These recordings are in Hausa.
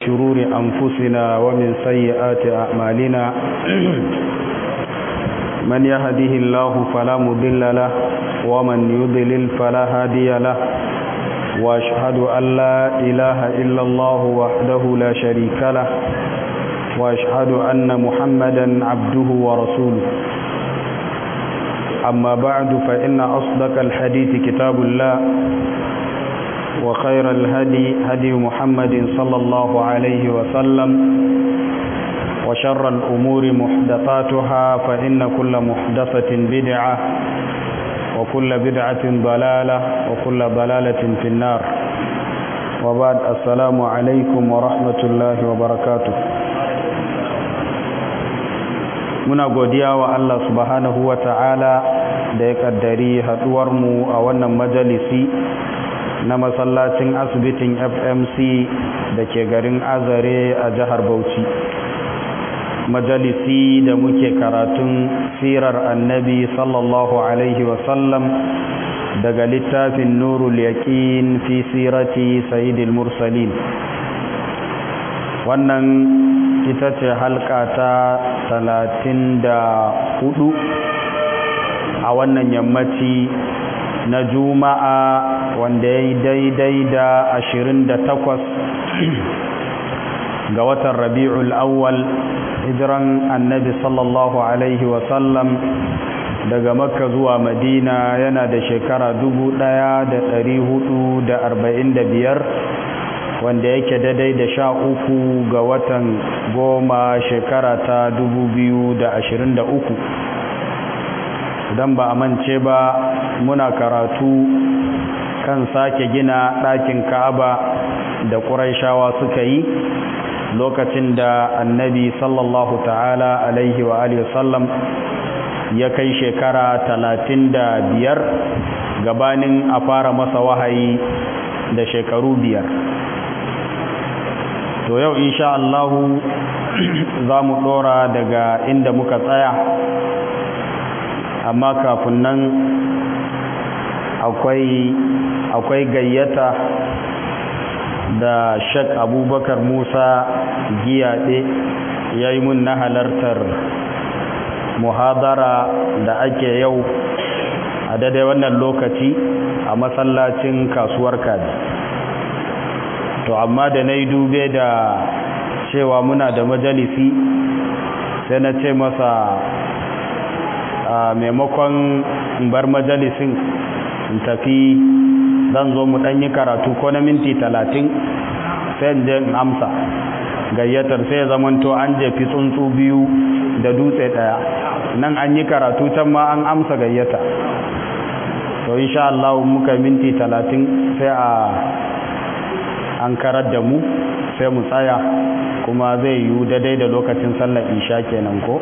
شرور أنفسنا ومن سيئات أعمالنا من يهده الله فلا مضل له ومن يضلل فلا هادي له وأشهد أن لا إله إلا الله وحده لا شريك له وأشهد أن محمدا عبده ورسوله أما بعد فإن أصدق الحديث كتاب الله وخير الهدي هدي محمد صلى الله عليه وسلم وشر الأمور محدثاتها فإن كل محدثة بدعة وكل بدعة ضلالة وكل ضلالة في النار وبعد السلام عليكم ورحمة الله وبركاته muna godiya wa Allah subhanahu wa ta'ala da ya kaddari haduwarmu a wannan majalisi na masallacin asibitin fmc da ke garin azare a jihar bauchi majalisi da muke karatun sirar annabi sallallahu alaihi wasallam daga littafin nurul yaqin fi sirati sayyidil mursalin wannan ita ce halka ta talatin da hudu a wannan yammaci na juma'a wanda ya yi daidai da ashirin da takwas ga watan rabi'ul awwal hijiran annabi sallallahu alaihi wasallam daga makka zuwa madina yana da shekara dubu ɗaya da ɗari hudu da arba'in da biyar wanda yake daidai da sha uku ga watan goma shekara ta dubu biyu da ashirin da uku idan ba a mance ba muna karatu kan sake gina ɗakin ka'aba da ƙuraishawa suka yi lokacin da annabi sallallahu ta'ala alaihi wa alihi sallam ya kai shekara talatin da biyar gabanin a fara masa wahayi da shekaru biyar to yau insha Allahu za mu ɗora daga inda muka tsaya amma kafin nan akwai akwai gayyata da shek abubakar musa giyaɗe ya yi mun na halartar muhadara da ake yau a daidai wannan lokaci a masallacin kasuwar kaji to amma da na yi dube da cewa muna da majalisi sai na ce masa a maimakon bar majalisin in tafi zan zo mu ɗanyi karatu ko na minti talatin sai je in amsa gayyatar sai ya zamanto an jefi tsuntsu biyu da dutse ɗaya nan an yi karatu can ma an amsa gayyata to insha Allah muka minti talatin sai a an karar da mu sai mu tsaya kuma zai yi daidai da lokacin sallar isha kenan ko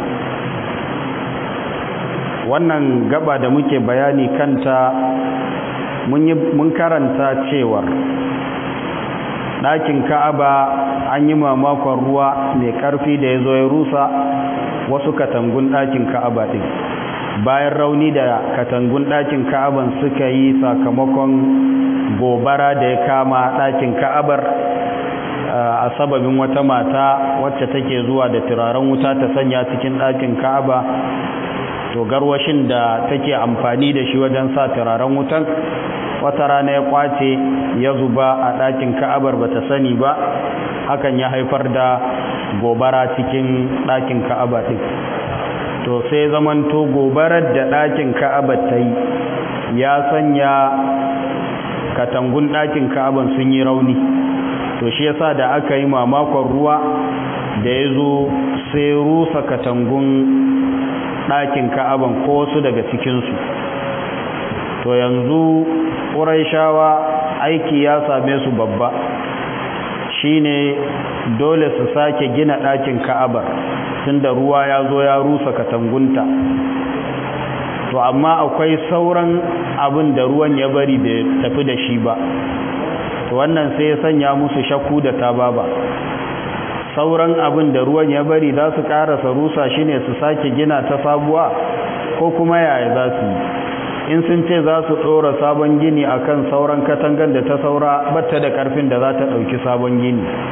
wannan gaba da muke bayani kanta mun karanta cewar ɗakin ka'aba an yi mamakon ruwa mai ƙarfi da ya zo ya rusa wasu katangun ɗakin ka'aba ɗin bayan rauni da katangun ɗakin ka'aban suka yi sakamakon gobara da ya kama ɗakin ka'abar a sababin wata mata wacce take zuwa da turaren wuta ta sanya cikin ɗakin ka'aba to garwashin da take amfani da shi wajen sa turaren wutan wata rana ya kwace ya zuba a ɗakin ka'abar ba ta sani ba hakan ya haifar da gobara cikin ɗakin ka'aba ɗin to sai zamanto gobarar da ɗakin ka'abar ta yi ya sanya katangun ɗakin ka'aban sun yi rauni to shi yasa da aka yi mamakon ruwa da ya zo sai rusa katangun ɗakin ka'aban ko wasu daga cikinsu to yanzu ƙuraishawa aiki ya same su babba shine dole su sake gina ɗakin ka'abar tunda ruwa ya zo ya rusa katangunta to amma akwai sauran abin da ruwan ya bari bai tafi da shi ba to wannan sai ya sanya musu shakku da tababa sauran abin da ruwan ya bari za su karasa rusa shi ne su sake gina ta sabuwa ko kuma yaya za su yi in sun ce za su ɗora sabon gini akan sauran katangar da ta saura batta da ƙarfin da za ta ɗauki sabon gini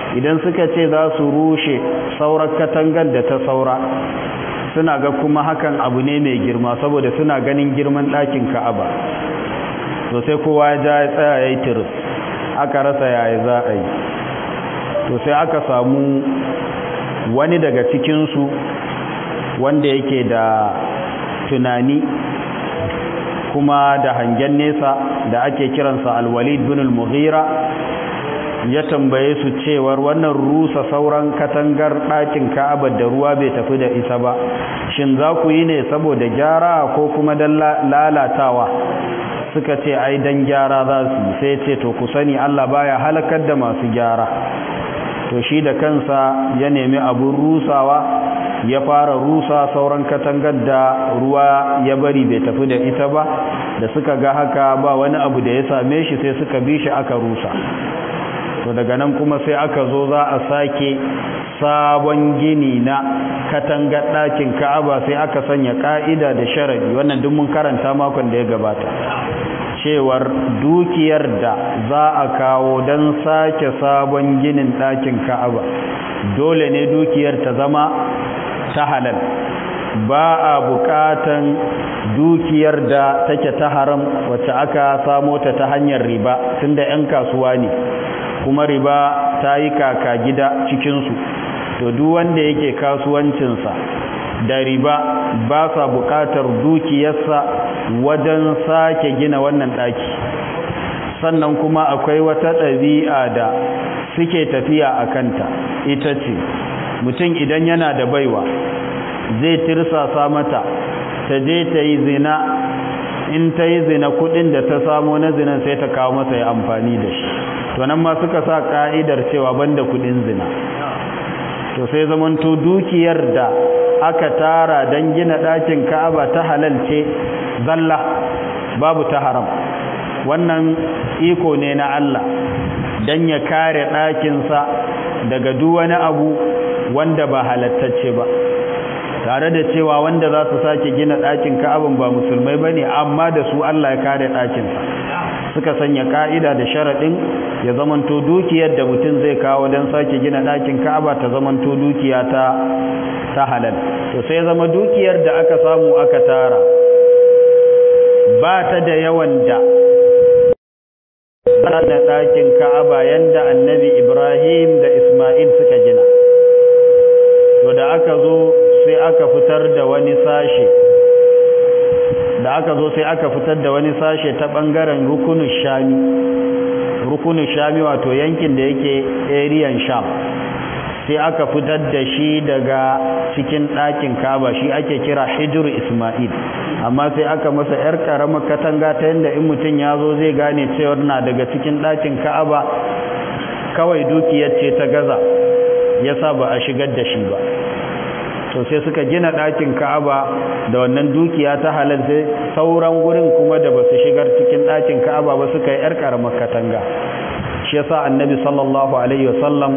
idan suka ce za su rushe saurar katangar da ta saura suna ga kuma hakan abu ne mai girma saboda suna ganin girman ɗakin ka'aba to sai kowa ya ja ya tsaya ya yi tiris aka rasa yaya za a yi to sai aka samu wani daga cikinsu wanda yake da tunani kuma da hangen nesa da ake kiransa alwalid bin al-mughira ya tambaye su cewar wannan rusa sauran katangar ɗakin ka'aba da ruwa bai tafi da isa ba shin za ku yi ne saboda gyara ko kuma don lalatawa suka ce ai don gyara za su yi sai ce to ku sani allah baya halakar da masu gyara to shi da kansa ya nemi abun rusawa ya fara rusa sauran katangar da ruwa ya bari bai tafi da ita ba da suka ga haka ba wani abu da ya same shi sai suka bi shi aka rusa to daga nan kuma sai aka zo za a sake sabon gini na katangar ɗakin ka'aba sai aka sanya ƙa'ida da sharadi wannan duk mun karanta makon da ya gabata cewar dukiyar da za a kawo don sake sabon ginin ɗakin ka'aba dole ne dukiyar ta zama ta halal ba a buƙatan dukiyar da take ta haram wacce aka samo ta ta hanyar riba tunda 'yan kasuwa ne kuma riba ta yi kaka gida cikinsu to duk wanda yake kasuwancinsa da riba ba sa buƙatar dukiyarsa wajen sake gina wannan ɗaki sannan kuma akwai wata ɗabi'a da suke tafiya a kanta ita ce mutum idan yana da baiwa zai tirsasa mata ta je ta yi zina in ta yi zina kudin da ta samo na zinan sai ta kawo masa ya amfani da shi to nan ma suka sa ka'idar cewa banda kudin zina to sai zamanto dukiyar da aka tara don gina ɗakin ka'aba ta halal ce zalla babu ta haram wannan iko ne na Allah don ya kare ɗakinsa daga duk wani abu wanda ba halattacce ba tare da cewa wanda za su sake gina ɗakin ka'abin ba musulmai ba ne amma da su Allah ya kare ɗakinsa suka sanya ka'ida da sharaɗin ya zamanto dukiyar da mutum zai kawo don sake gina ɗakin ka'aba ta zamanto dukiya ta ta halal to sai zama dukiyar da aka samu aka tara ba ta da yawan da da ɗakin ka'aba yanda annabi ibrahim da isma'il suka gina to da aka zo sai aka fitar da wani sashe da aka zo sai aka fitar da wani sashe ta ɓangaren rukunin shami rukunin shami wato yankin da yake ariyan sham sai aka fitar da shi daga cikin ɗakin kaba shi ake kira hijir ismail amma sai aka masa 'yar ƙaramar katanga ta yadda in mutum ya zo zai gane cewar na daga cikin ɗakin ka'aba kawai dukiyar ce ta gaza ya sa ba a shigar da shi ba to sai suka gina ɗakin ka'aba da wannan dukiya ta halal sai sauran gurin kuma da ba su shigar cikin ɗakin ka'aba ba suka yi 'yar ƙaramar katanga shi yasa annabi sallallahu alaihi wasallam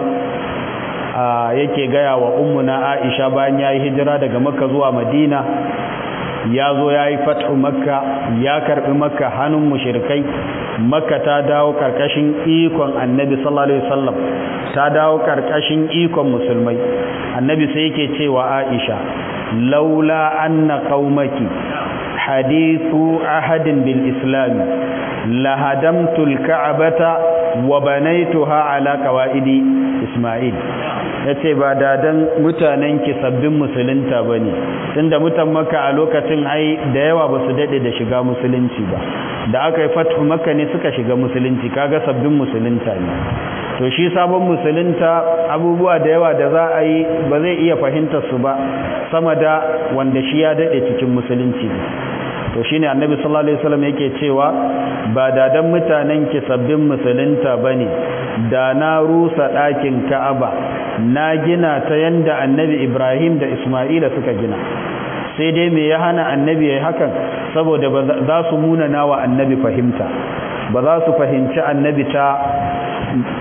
yake gaya wa ummuna Aisha bayan yayi hijira daga Makka zuwa Madina ya zo yayi fathu Makka ya karbi Makka hannun mushrikai Makka ta dawo karkashin ikon Annabi sallallahu alaihi wasallam ta dawo karkashin ikon musulmai Annabi sai yake cewa Aisha laula anna qaumaki hadithu ahadin bil islam lahadamtu al ka'bata wa banaituha ala qawaidi Ismail ya ce ba dadan mutanenki sabbin musulunta ba ne tunda mutan maka a lokacin ai da yawa ba su daɗe da shiga musulunci ba da aka yi fatu maka ne suka shiga musulunci kaga sabbin musulunta ne to shi sabon musulunta abubuwa da yawa da za a yi ba zai iya fahimtar su ba sama da wanda shi ya daɗe cikin musulunci to shine annabi sallallahu alaihi wasallam yake cewa ba dadan mutanen ki sabbin musulunta bane da na rusa ɗakin Ka'aba na gina ta yanda annabi Ibrahim da Isma'ila suka gina sai dai me ya hana annabi yayi hakan saboda ba za su muna nawa annabi fahimta ba za su fahimci annabi ta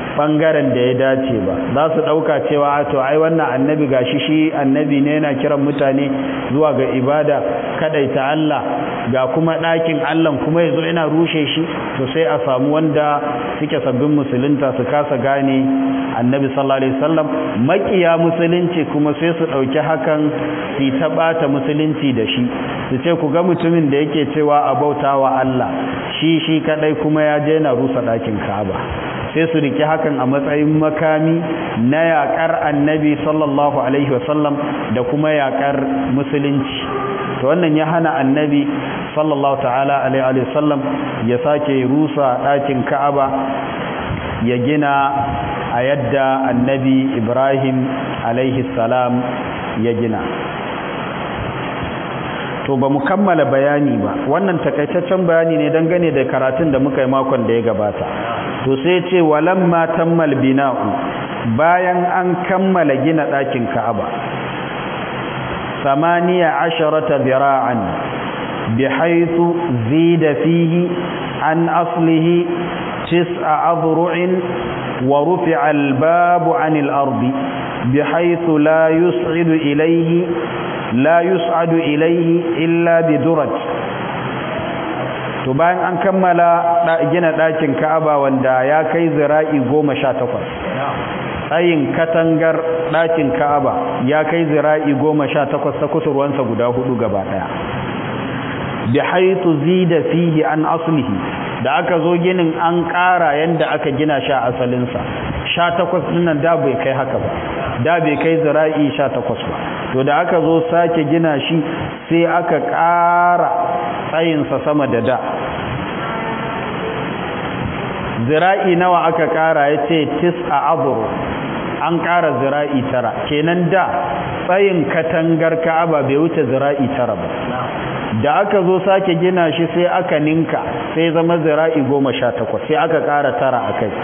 bangaren da ya dace ba za su dauka cewa to ai wannan annabi gashi shi annabi ne yana kiran mutane zuwa ga ibada kadaita Allah ga kuma ɗakin Allah kuma yazo yana rushe shi to sai a samu wanda suke sabbin musulunta su kasa gane annabi sallallahu alaihi wasallam makiya musulunci kuma sai su dauki hakan su ta bata musulunci da shi su ce ku ga mutumin da yake cewa a bautawa Allah shi shi kadai kuma ya je na rusa ɗakin Ka'aba sai su riki hakan a matsayin makami na yakar annabi sallallahu alaihi wasallam da kuma yakar musulunci to wannan ya hana annabi sallallahu ta'ala alaihi wasallam ya sake rusa ɗakin ka'aba ya gina a yadda annabi ibrahim alaihi salam ya gina to ba mu kammala bayani ba wannan takaitaccen bayani ne dangane da karatun da muka yi makon da ya gabata to sai ce walamma tammal bina'u bayan an kammala gina ɗakin Ka'aba samaniya asharata bira'an bihaythu zida fihi an aslihi tis'a adru'in wa rufi'a al-babu 'anil ardi bihaythu la yus'idu ilayhi la yus'adu ilayhi illa biduraj to bayan an kammala gina ɗakin ka'aba wanda ya kai zira'i goma sha takwas tsayin katangar ɗakin ka'aba ya kai zira'i goma sha takwas ta kusurwansa guda hudu gaba ɗaya bi haitu zida fihi an aslihi da aka zo ginin an ƙara yadda aka gina sha asalinsa sha takwas ɗinnan da bai kai haka ba da bai kai zira'i sha takwas ba to da aka zo sake gina shi sai aka ƙara tsayinsa sama da da zira'i nawa aka ƙara ya ce tis a aburu an ƙara zira'i tara kenan da tsayin katangar ka'aba bai wuce zira'i tara ba da aka zo sake gina shi sai aka ninka sai zama zira'i goma sha takwas sai aka ƙara tara a kai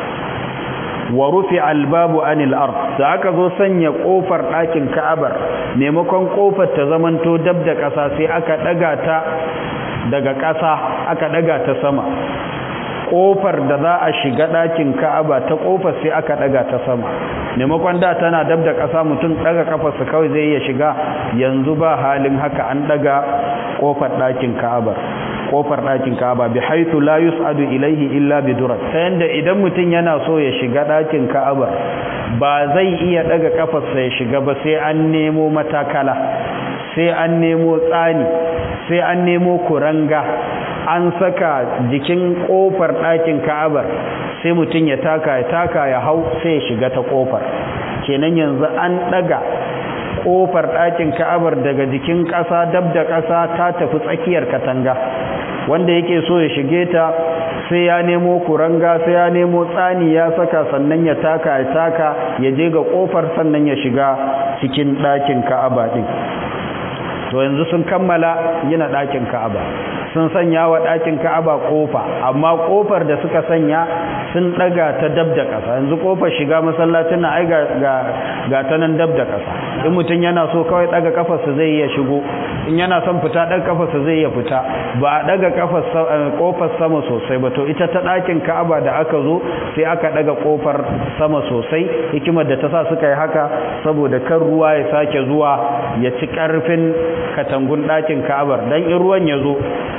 wa rufi albabu anil ard da aka zo sanya kofar ɗakin ka'abar maimakon kofar ta zamanto dab da ƙasa sai aka ɗaga ta daga ƙasa aka ɗaga ta sama kofar da za a shiga ɗakin ka'aba ta kofar sai aka ɗaga ta sama maimakon da tana dab da ƙasa mutum ɗaga kafarsa kawai zai iya shiga yanzu ba halin haka an ɗaga kofar ɗakin ka'abar kofar ɗakin Ka'aba bi haythu la yus'adu ilayhi illa bi durat ta yanda idan mutum yana so ya shiga ɗakin Ka'aba ba zai iya daga kafarsa ya shiga ba sai an nemo matakala sai an nemo tsani sai an nemo kuranga an saka jikin kofar ɗakin Ka'aba sai mutum ya taka ya taka ya hau sai ya shiga ta kofar kenan yanzu an daga kofar ɗakin ka'abar daga jikin ƙasa dab da ƙasa ta tafi tsakiyar katanga wanda yake so ya shige ta sai ya nemo kuranga sai ya nemo tsani ya saka sannan ya taka ya taka ya je ga kofar sannan ya shiga cikin ɗakin ka'aba ɗin to yanzu sun kammala gina ɗakin ka'aba sun sanya wa ɗakin ka'aba ƙofa amma ƙofar da suka sanya sun ɗaga ta dab da ƙasa yanzu ƙofar shiga masallacin na ai ga ta nan dab da ƙasa in mutum yana so kawai ɗaga ƙafarsa zai iya shigo in yana son fita ɗaga ƙafarsa zai iya fita ba a ɗaga ƙofar sama sosai ba to ita ta ɗakin ka'aba da aka zo sai aka ɗaga ƙofar sama sosai hikimar da ta sa suka yi haka saboda kan ruwa ya sake zuwa ya ci ƙarfin katangun ɗakin ka'abar don in ruwan ya zo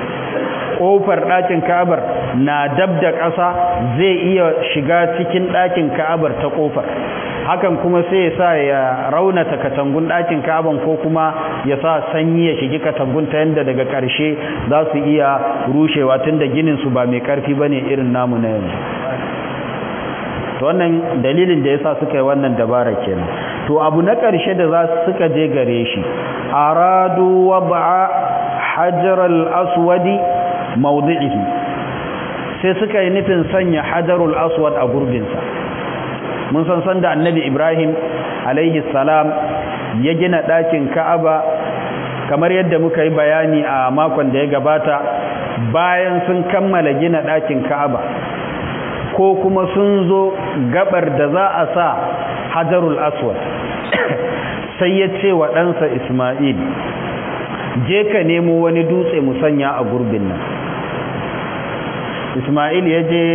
ƙofar ɗakin ka'abar na dab da ƙasa zai iya shiga cikin ɗakin ka'abar ta ƙofar hakan kuma sai ya sa ya raunata katangun ɗakin ka'aban ko kuma ya sa sanyi ya shigi katangun ta yadda daga ƙarshe za su iya rushewa tun da gininsu ba mai ƙarfi ba ne irin namu na yanzu to wannan dalilin da ya sa suka yi wannan dabara kenan to abu na ƙarshe da za suka je gare shi aradu wab'a hajar al-aswadi mawdi'ihi sai suka yi nufin sanya hajarul aswad a gurbinsa mun san san da annabi ibrahim alaihi salam ya gina ɗakin ka'aba kamar yadda muka yi bayani a makon da ya gabata bayan sun kammala gina ɗakin ka'aba ko kuma sun zo gabar da za a sa hajarul aswad sai ya ce wa ɗansa ismail je ka nemo wani dutse mu sanya a gurbin nan ismail ya je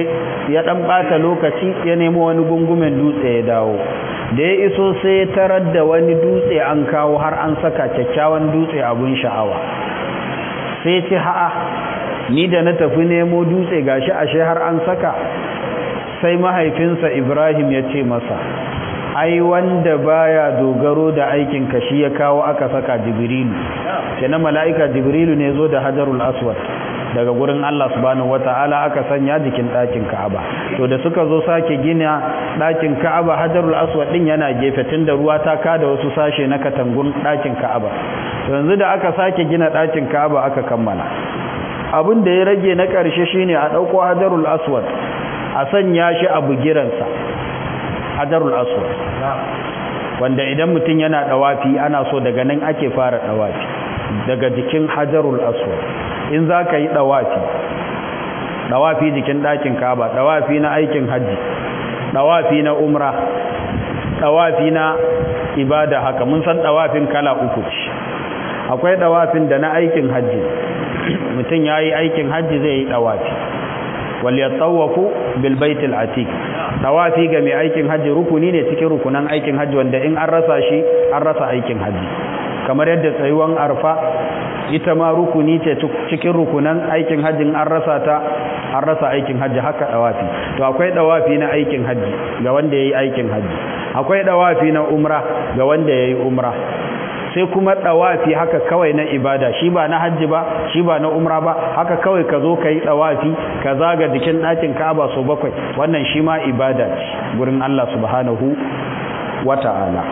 ya dan bata lokaci ya nemo wani gungumen dutse ya dawo da ya iso sai ya tarar da wani dutse an kawo har an saka kyakkyawan dutse abun sha'awa sai ce ha'a ni da na tafi nemo dutse gashi ashe har an saka sai mahaifinsa Ibrahim ya ce masa ai wanda baya dogaro da aikin ka shi ya kawo aka saka Jibrilu kenan mala'ika Jibrilu ne zo da Hajarul Aswad daga gurin Allah subhanahu wata'ala aka sanya jikin ɗakin Ka'aba to da suka zo sake gina ɗakin Ka'aba Hajarul Aswad din yana gefe tunda ruwa ta kada wasu sashe na katangun ɗakin Ka'aba to yanzu da aka sake gina ɗakin Ka'aba aka kammala abin da ya rage na ƙarshe shine a ɗauko Hajarul Aswad a sanya shi a bugiransa Hajarul Aswad wanda idan mutum yana dawafi ana so daga nan ake fara dawafi daga jikin Hajarul Aswad in za ka yi ɗawafi ɗawafi jikin ɗakin kaba ɗawafi na aikin hajji ɗawafi na umra ɗawafi na ibada haka mun san ɗawafin kala uku ce akwai ɗawafin da na aikin hajji mutum ya yi aikin hajji zai yi ɗawafi waliyar tsawafu bilbaitul atik ɗawafi ga mai aikin hajji rukuni ne cikin rukunan aikin hajji wanda in an rasa shi an rasa aikin hajji kamar yadda tsayuwan arfa ita ma rukuni ce cikin rukunan aikin hajjin an rasa ta an rasa aikin hajji haka dawafi to akwai dawafi na aikin hajji ga wanda yayi aikin hajji akwai dawafi na umra ga wanda yayi umra sai kuma dawafi haka kawai na ibada shi ba na hajji ba shi ba na umra ba haka kawai ka zo ka yi dawafi ka zaga jikin ɗakin Ka'aba so bakwai wannan shi ma ibada ce gurin Allah subhanahu wata'ala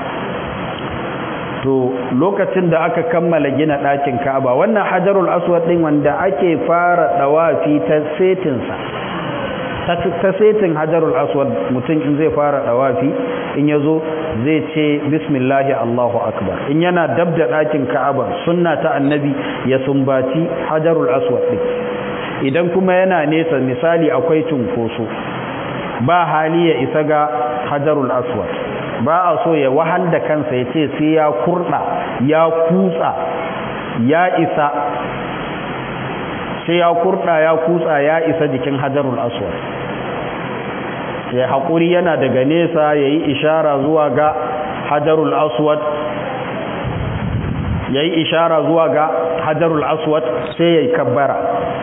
to lokacin da aka kammala gina ɗakin Ka'aba wannan Hajarul Aswad din wanda ake fara dawafi ta setinsa ta setin Hajarul Aswad mutum in zai fara dawafi in yazo zai ce bismillahi Allahu akbar in yana dab da ɗakin Ka'aba sunna ta annabi ya sumbaci Hajarul Aswad din idan kuma yana nesa misali akwai cunkoso ba hali ya isa ga Hajarul Aswad ba a so ya wahal da kansa ya ce sai ya kurɗa ya kutsa ya isa sai ya kurɗa ya kutsa ya isa jikin hajarul aswad ya haƙuri yana daga nesa ya yi ishara zuwa ga hajarul aswad ya yi ishara zuwa ga hajarul aswad sai ya yi kabbara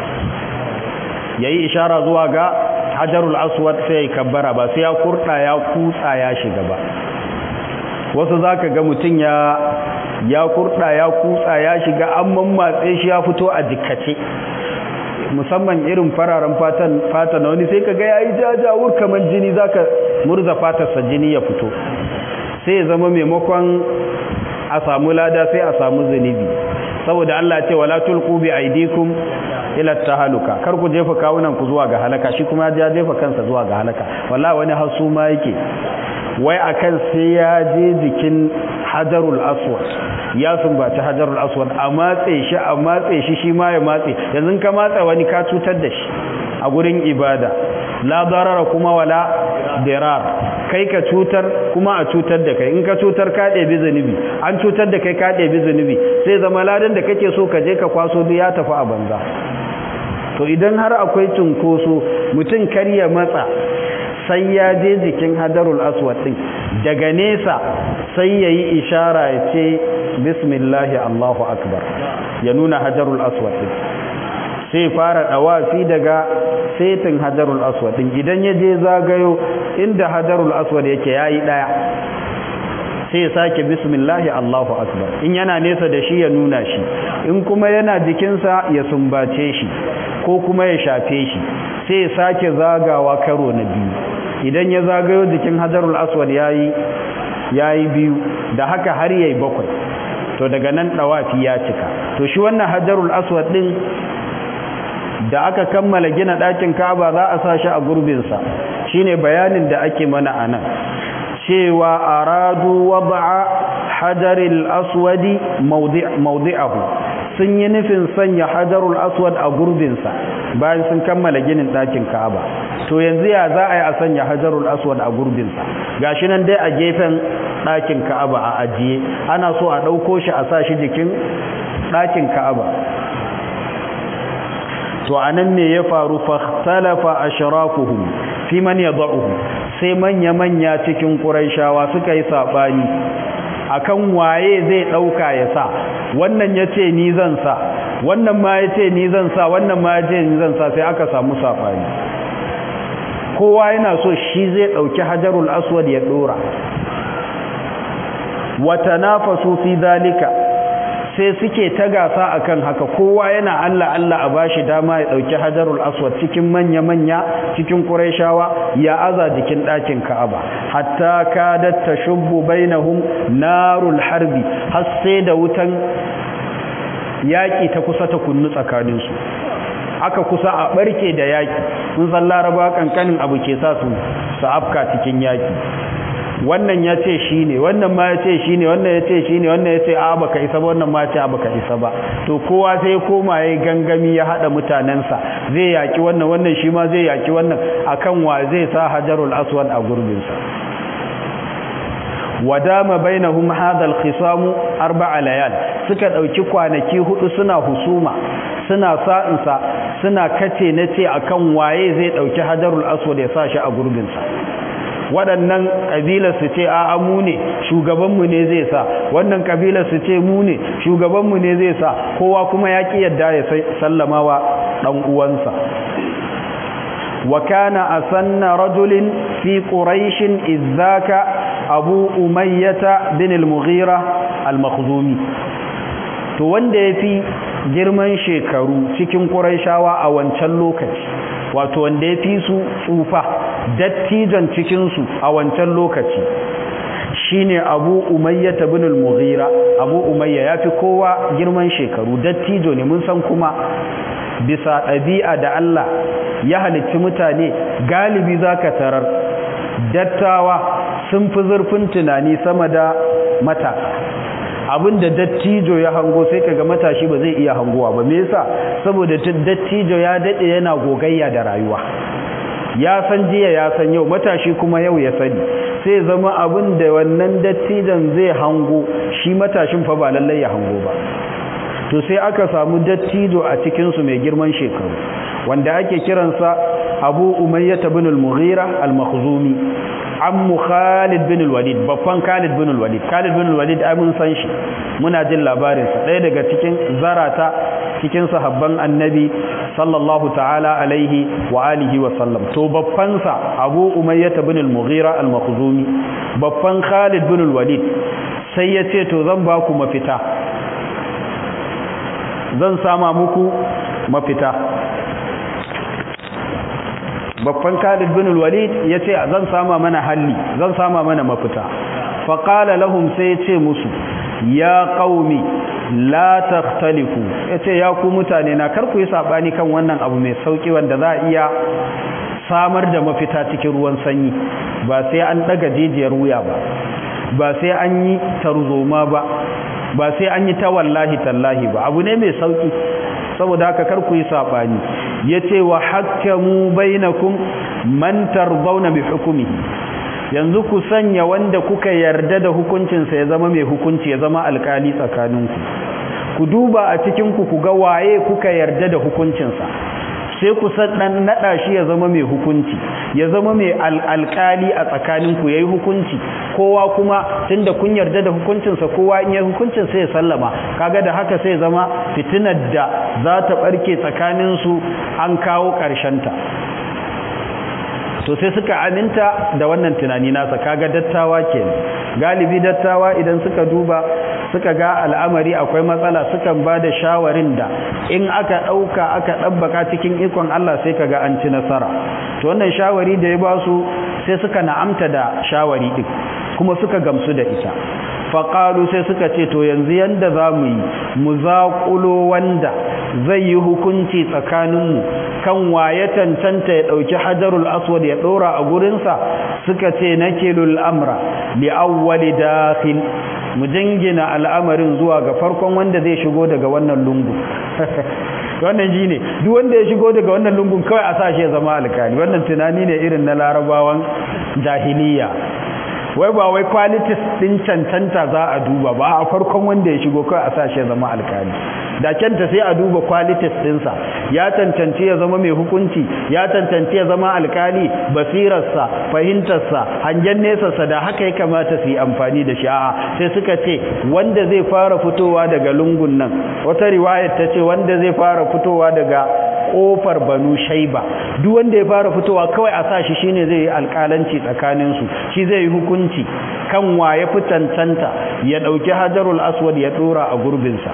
ya yi ishara zuwa ga hajarul aswad sai ya yi kabbara ba sai ya kurɗa ya kutsa ya shiga ba wasu za ka ga mutum ya ya kurɗa ya kutsa ya shiga an mammatse shi ya fito a jikace musamman irin fararen fatan fata na wani sai ka ga ya yi jajawur kamar jini za ka murza fatarsa jini ya fito sai ya zama maimakon a samu lada sai a samu zunubi saboda Allah ce wala tulqu bi aidikum ila tahaluka kar ku jefa kawunan ku zuwa ga halaka shi kuma ya jefa kansa zuwa ga halaka wallahi wani hasu ma yake wai akan sai ya je jikin hajarul aswad ya sumbaci hajarul aswad a matse shi a matse shi shi ma ya matse yanzu ka matsa wani ka cutar da shi a gurin ibada la darara kuma wala dirar kai ka cutar kuma a cutar da kai in ka cutar ka ɗebi zunubi an cutar da kai ka ɗebi zunubi sai zama ladan da kake so ka je ka kwaso duk ya tafi a banza to idan har akwai cunkoso mutum kar ya matsa sai ya je jikin hadarul aswad din daga nesa sai ya yi ishara ya ce bismillahi allahu akbar ya nuna hajarul aswad din sai fara dawafi daga setin hajarul aswad din idan ya je zagayo inda hajarul aswad yake yayi daya sai ya sake bismillahi allahu akbar in yana nesa da shi ya nuna shi in kuma yana jikinsa ya sumbace shi ko kuma ya shafe shi sai ya sake zagawa karo na biyu idan ya zagayo jikin hajarul aswad yayi yayi biyu da haka har yayi bakwai to daga nan dawafi ya cika to shi wannan hajarul aswad din da aka kammala gina ɗakin Ka'aba za a sa shi a gurbin sa shine bayanin da ake mana anan cewa aradu wad'a hajaril aswadi mawdi'ahu sun yi nufin sanya hajarul aswad a gurbin sa bayan sun kammala ginin ɗakin Ka'aba to yanzu ya za a yi a sanya hajarul aswad a gurbinsa gashi nan dai a gefen ɗakin ka'aba a ajiye ana so a ɗauko shi a sa shi jikin ɗakin ka'aba to a nan ne ya faru fahtalafa ashrafuhum fi man yad'uhu sai manya manya cikin quraishawa suka yi sabani akan waye zai dauka ya sa wannan yace ni zan sa wannan ma yace ni zan sa wannan ma yace ni zan sa sai aka samu sabani kowa yana so shi zai dauki hajarul aswad ya dora wa tanafasu fi zalika sai suke ta gasa akan haka kowa yana Allah Allah a bashi dama ya dauki hajarul aswad cikin manya manya cikin quraishawa ya aza jikin dakin ka'aba hatta kadat tashubbu bainahum narul harbi har sai da wutan yaki ta kusa ta kunnu tsakanin su aka kusa a barke da yaki mun san laraba kankanin abu ke sa su su afka cikin yaki wannan ya ce shi ne wannan ma ya ce shi ne wannan ya ce shi ne wannan ya ce a baka isa ba wannan ma ya ce a baka isa ba to kowa sai ya koma ya gangami ya haɗa mutanensa zai yaki wannan wannan shi ma zai yaki wannan akan wa zai sa hajarul aswad a gurbinsa wadama bainahum hadha al-khisam arba'a layal suka dauki kwanaki hudu suna husuma suna sa'insa suna kace nace akan waye zai dauki hajarul aswad ya sa shi a gurbinsa waɗannan ƙabilar su ce a mu ne shugabanmu ne zai sa wannan ƙabilar su ce mu ne shugabanmu ne zai sa kowa kuma ya ƙi yadda ya sallama wa ɗan uwansa wa kana asanna rajulin fi quraishin izzaka abu umayyata bin al-mughira al-makhzumi to wanda yafi girman shekaru cikin quraishawa a wancan lokaci wato wanda yafi su tsufa dattijan cikinsu a wancan lokaci shine abu umayya bin al-mughira abu umayya yafi kowa girman shekaru dattijo ne mun san kuma bisa ɗabi'a da Allah ya halicci mutane galibi zaka tarar dattawa sun fi zurfin tunani sama da matasa abinda dattijo ya hango sai kaga matashi ba zai iya hangowa ba me yasa saboda dattijo ya dade yana gogayya da rayuwa ya san jiya ya san yau matashi kuma yau ya sani sai zama abin da wannan dattijan zai hango shi matashin fa ba lallai ya hango ba to sai aka samu dattijo a cikinsu mai girman shekaru wanda ake kiransa abu umayyah bin al-mughira al-makhzumi ammu khalid bin al-walid babban khalid bin al-walid khalid bin al-walid ai mun san shi muna jin labarinsa ɗaya daga cikin zarata cikin sahabban annabi sallallahu ta'ala alaihi wa alihi wa sallam to babbansa abu umayyah bin al-mughira al-makhzumi babban khalid bin al-walid sai ya ce to zan ba ku mafita zan sama muku mafita babban khalid bin al-walid ya ce zan sama mana halli zan sama mana mafita faƙala lahum sai ya ce musu ya ƙaumi la takhtalifu yace ya ku mutane na kar ku yi sabani kan wannan abu mai sauki wanda za a iya samar da mafita cikin ruwan sanyi ba sai an daga jijiyar wuya ba ba sai an yi tarzoma ba ba sai an yi ta wallahi tallahi ba abu ne mai sauki saboda haka kar ku yi sabani yace wa hakkamu bainakum man tardawna bi hukmihi yanzu ku sanya wanda kuka yarda da hukuncinsa ya zama mai hukunci ya zama alkali tsakaninku ku duba a cikinku ku ga waye kuka yarda da hukuncinsa sai ku dan nada shi ya zama mai hukunci ya zama mai alkali a tsakaninku yayi hukunci kowa kuma tunda kun yarda da hukuncinsa kowa in ya hukuncin sai ya sallama kaga da haka sai zama fitinar da za ta barke tsakaninsu an kawo ƙarshen ta to sai suka aminta da wannan tunani nasa kaga dattawa kenan galibi dattawa idan suka duba suka ga al'amari akwai matsala sukan ba da shawarin da in aka ɗauka aka ɗabbaka cikin ikon Allah sai kaga an ci nasara to wannan shawari da ya ba su sai suka na'amta da shawari ɗin kuma suka gamsu da ita faƙalu sai suka ce to yanzu yanda za mu yi mu zaƙulo wanda zai yi hukunci tsakaninmu kan waye cancanta ya ɗauki hajarul aswad ya ɗora a gurinsa suka ce na kilul amra li awwali dakhil mu jingina al'amarin zuwa ga farkon wanda zai shigo daga wannan lungu wannan ji ne duk wanda ya shigo daga wannan lungun kawai a sashe ya zama alkali wannan tunani ne irin na larabawan jahiliya wai ba wai qualities din cancanta za a duba ba a farkon wanda ya shigo kai a sashe zama alkali da kenta sai a duba qualities dinsa ya cancanci ya zama mai hukunci ya cancanci ya zama alkali basirarsa fahimtarsa hangen nesarsa da haka ya kamata su yi amfani da shi a'a sai suka ce wanda zai fara fitowa daga lungun nan wata riwayar ta ce wanda zai fara fitowa daga kofar banu shaiba duk wanda ya fara fitowa kawai a sa shi shine zai yi alƙalanci tsakanin su shi zai yi hukunci kan wa ya fi cancanta ya ɗauki hajarul aswad ya ɗora a gurbinsa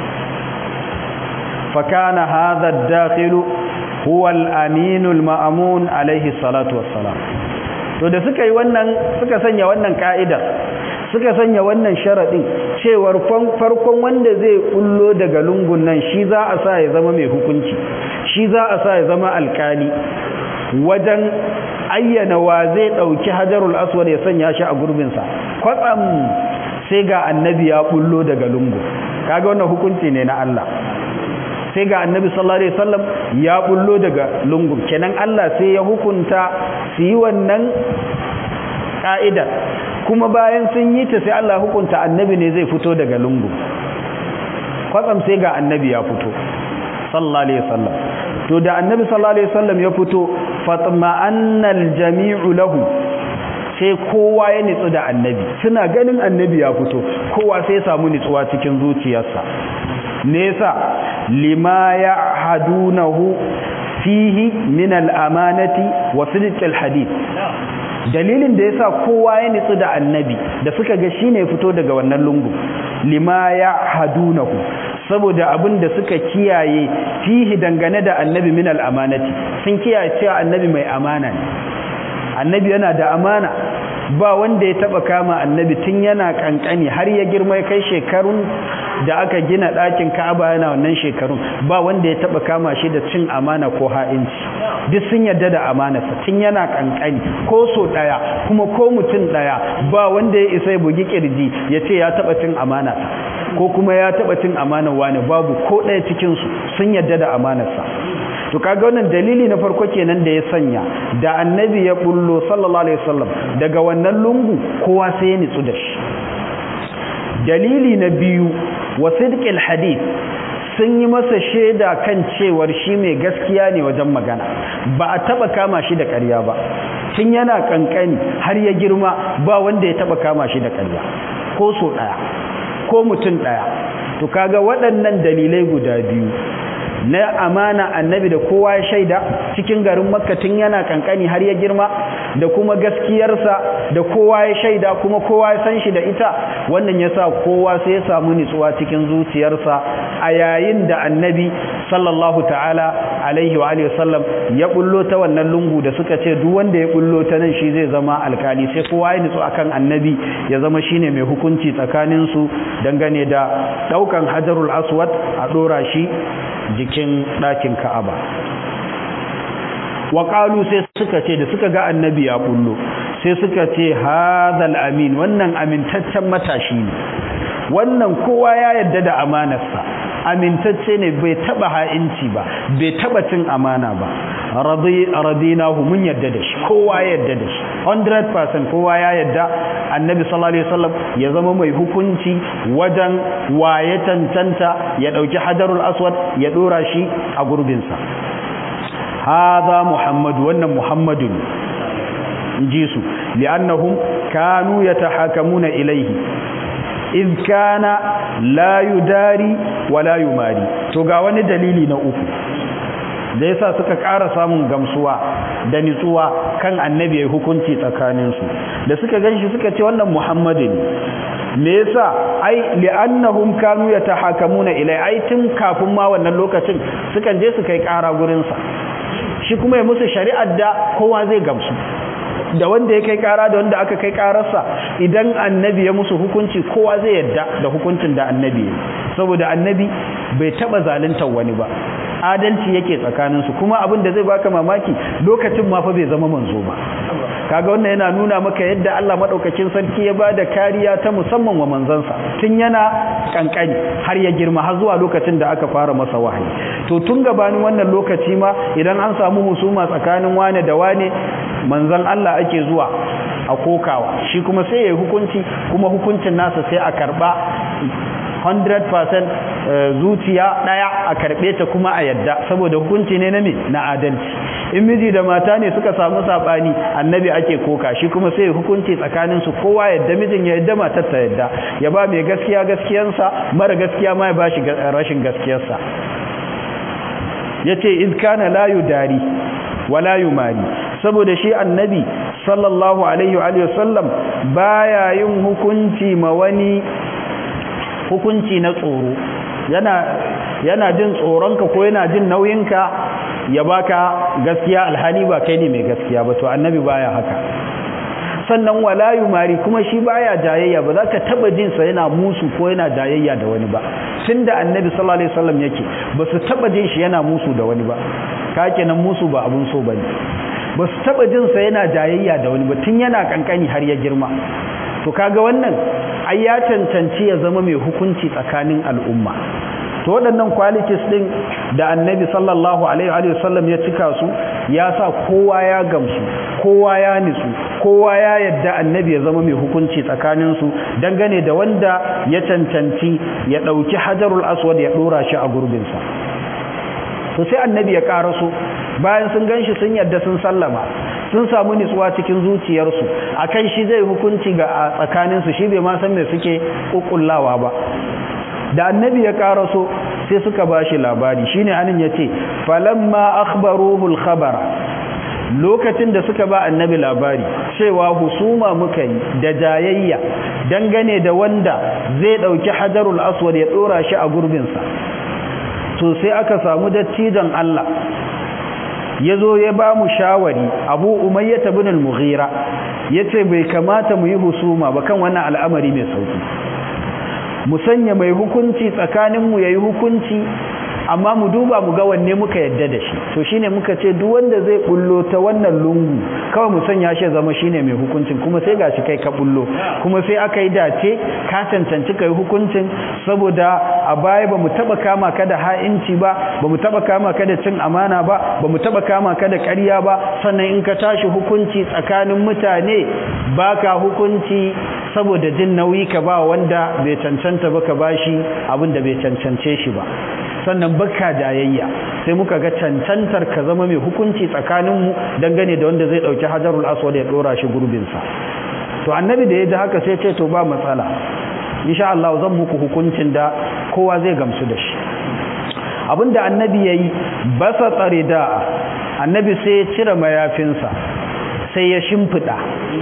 fakana hadha ad-dakhilu huwa al-aminu al-ma'mun alayhi salatu wassalam to da suka yi wannan suka sanya wannan ka'idar suka sanya wannan sharaɗin cewar farkon wanda zai kullo daga lungun nan shi za a sa ya zama mai hukunci shi za a sa ya zama alkali wajen ayyana wa zai ɗauki hajarul aswad ya sanya shi a gurbinsa kwatsam sai ga annabi ya kullo daga lungu kaga wannan hukunci ne na Allah sai ga annabi sallallahu alaihi wasallam ya bullo daga lungu kenan Allah sai ya hukunta su yi wannan ka'idar kuma bayan sun yi ta sai Allah hukunta annabi ne zai fito daga lungu kwatsam sai ga annabi ya fito sallallahu alaihi wasallam to da annabi sallallahu alaihi wasallam ya fito fatma'annal jami'u lahu sai kowa ya nitsu da annabi suna ganin annabi ya fito kowa sai ya samu nitsuwa cikin zuciyarsa nesa lima ya hadunahu fihi min al'amanati wa sidqil hadith dalilin da yasa kowa ya nitsu da annabi da suka ga shine fito daga wannan lungu lima ya hadunahu saboda abin da suka kiyaye fihi dangane da annabi min al'amanati sun kiyaye cewa annabi mai amana ne annabi yana da amana ba wanda ya taba kama annabi tun yana kankani har ya girma ya kai shekarun da aka gina ɗakin Ka'aba yana wannan shekarun ba wanda ya taba kama shi da cin amana ko ha'inci duk sun yarda da amanarsa tun yana kankani ko so daya kuma ko mutum daya ba wanda ya isa ya bugi kirji ya ce ya taba cin amana ko kuma ya taba cin amanar wani babu ko daya cikin su sun yarda da amanarsa to kaga wannan dalili na farko kenan da ya sanya da annabi ya bullo sallallahu alaihi wasallam daga wannan lungu kowa sai ya nitsu da shi dalili na biyu wa sidqil hadith sun yi masa shaida kan cewar shi mai gaskiya ne wajen magana ba a taba kama shi da ƙarya ba tun yana kankani har ya girma ba wanda ya taba kama shi da ƙarya ko so daya ko mutum daya to kaga waɗannan dalilai guda biyu na amana annabi da kowa ya shaida cikin garin makka tun yana kankani har ya girma da kuma gaskiyarsa da kowa ya shaida kuma kowa ya san shi da ita wannan yasa kowa sai ya samu nitsuwa cikin zuciyarsa a yayin da annabi sallallahu ta'ala alaihi wa alihi wasallam ya bullo ta wannan lungu da suka ce duk wanda ya bullo ta nan shi zai zama alkali sai kowa ya nitsu akan annabi ya zama shine mai hukunci tsakanin su dangane da daukan hajarul aswad a dora shi jikin ɗakin ka'aba waƙalu sai suka ce da suka ga annabi ya bullo sai suka ce hazal amin wannan amintaccen matashi ne wannan kowa ya yarda da amanarsa amintacce ne bai taba ha'inci ba bai taba cin amana ba radinahu mun yarda da shi kowa ya yarda da shi 100% kowa ya yarda annabi sallallahu alaihi wasallam ya zama mai hukunci wajen waye tantanta ya dauki hajarul aswad ya dora shi a gurbinsa hadha muhammad wannan muhammadun inji su li'annahum kanu yatahakamuna ilayhi iz kana la yudari wa la yumari to ga wani dalili na uku da yasa suka ƙara samun gamsuwa da nitsuwa kan annabi ya hukunci tsakaninsu da suka ganshi suka ce wannan muhammadu ne me yasa ai li'annahum kanu yatahakamuna ilai ai tun kafin ma wannan lokacin sukan je su kai ƙara gurin sa shi kuma ya musu shari'ar da kowa zai gamsu da wanda ya kai kara da wanda aka kai kararsa idan annabi ya musu hukunci kowa zai yadda da hukuncin da annabi saboda annabi bai taba zaluntar wani ba adalci yake tsakaninsu kuma abin da zai baka mamaki lokacin ma fa bai zama manzo ba kaga wannan yana nuna maka yadda Allah madaukakin sarki ya bada kariya ta musamman wa manzansa tun yana kankani har ya girma har zuwa lokacin da aka fara masa wahayi to tun gabanin wannan lokaci ma idan an samu husuma tsakanin wane da wane manzan Allah ake zuwa a kokawa shi kuma sai ya yi hukunci kuma hukuncin nasa sai a karba 100% zuciya daya a karbe ta kuma a yadda saboda hukunci ne na me na adalci in miji da mata ne suka samu sabani annabi ake koka shi kuma sai hukunci tsakanin su kowa yadda mijin ya yadda matar ta yadda ya ba mai gaskiya gaskiyansa mara gaskiya ma ya ba shi rashin gaskiyarsa yace iz kana la yudari wala yumari saboda shi annabi sallallahu alaihi wa alihi wasallam baya yin hukunci ma wani hukunci na tsoro yana yana jin tsoronka ko yana jin nauyinka ya baka gaskiya alhali ba kai ne mai gaskiya ba to annabi baya haka sannan wala yumari kuma shi baya jayayya ba za ka taba jin sa yana musu ko yana jayayya da wani ba tunda annabi sallallahu alaihi wasallam yake ba su taba jin shi yana musu da wani ba ka kenan musu ba abun so bane ba su taba jin sa yana jayayya da wani ba tun yana kankani har ya girma to kaga wannan ai ya cancanci ya zama mai hukunci tsakanin al'umma to waɗannan qualities din da annabi sallallahu alaihi wa sallam ya cika su ya sa kowa ya gamsu kowa ya nitsu kowa ya yadda annabi ya zama mai hukunci tsakanin su dangane da wanda ya cancanci ya ɗauki hajarul aswad ya ɗora shi a gurbinsa to sai annabi ya karaso bayan sun ganshi sun yadda sun sallama sun samu nitsuwa cikin zuciyarsu akan shi zai hukunci ga tsakaninsu shi bai ma san me suke kukkullawa ba da annabi ya karaso sai suka bashi labari shine anin yace falamma akhbaruhu al-khabara lokacin da suka ba annabi labari cewa husuma muka yi da jayayya dangane da wanda zai dauki hajarul aswad ya dora shi a gurbinsa to sai aka samu dattijan Allah ya zo ya ba mu shawari abu umayyata bin al-mughira ya ce bai kamata mu yi husuma ba kan wannan al'amari mai sauki mu sanya mai hukunci tsakaninmu ya yi hukunci amma mu duba mu ga wanne muka yadda da shi to shine muka ce duk wanda zai bullo ta wannan lungu kawai mu sanya shi zama shine mai hukuncin kuma sai gashi kai ka bullo kuma sai aka yi dace ka cancanci kai hukuncin saboda a baya bamu taba kama ka da ha'inci ba bamu taba kama ka da cin amana ba bamu taba kama ka da ƙarya ba sannan in ka tashi hukunci tsakanin mutane baka hukunci saboda jin nauyi ka ba wanda bai cancanta ba ka bashi abin da bai cancance shi ba sannan baka jayayya sai muka ga cancantar ka zama mai hukunci tsakaninmu dangane da wanda zai dauki hajarul aswad ya dora shi gurbinsa to annabi da ya ji haka sai ce to ba matsala insha Allah zan muku hukuncin da kowa zai gamsu da shi abinda annabi yayi basa tsare da annabi sai ya cire mayafinsa sai ya shimfida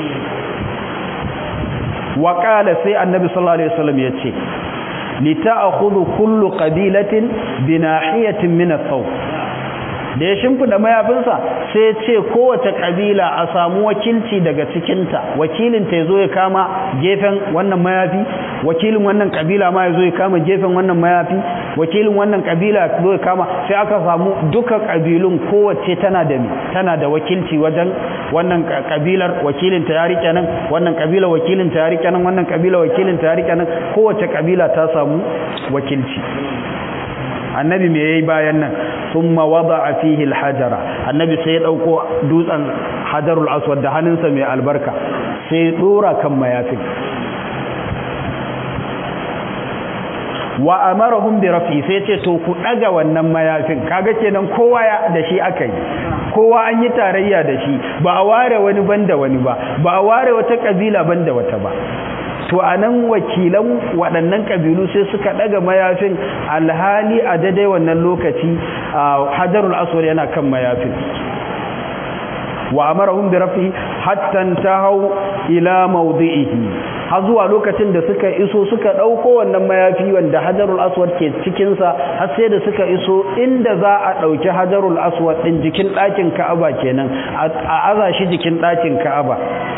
wa sai annabi sallallahu alaihi wasallam ya ce lita'khudhu kullu qabilatin binahiyatin min ath-thawb da ya shimfida mayafinsa sai ya ce kowace kabila a samu wakilci daga cikinta wakilin ta yazo ya kama gefen wannan mayafi wakilin wannan kabila ma yazo ya kama gefen wannan mayafi wakilin wannan kabila zo ya kama sai aka samu duka kabilun kowace tana da tana da wakilci wajen wannan kabilar wakilin ta ya rike nan wannan kabila wakilin ta ya rike nan wannan kabila wakilin ta ya rike nan kowace kabila ta samu wakilci annabi me yayi bayan nan thumma wada'a fihi alhajara annabi sai ya dauko dutsen hajarul aswad da hannunsa mai albarka sai ya dora kan mayafin wa amarahum bi rafi sai ce to ku daga wannan mayafin kaga kenan kowa ya da shi akai kowa an yi tarayya da shi ba a ware wani banda wani ba ba a ware wata kabila banda wata ba to anan wakilan waɗannan kabilu sai suka daga mayafin alhali a daidai wannan lokaci hajarul aswad yana kan mayafin wa amarahum bi rafi hatta tahaw ila mawdi'ihi har zuwa lokacin da suka iso suka dauko wannan mayafi wanda hajarul aswad ke cikin sa har sai da suka iso inda za a dauki hajarul aswad din jikin ɗakin Ka'aba kenan a aza shi jikin ɗakin Ka'aba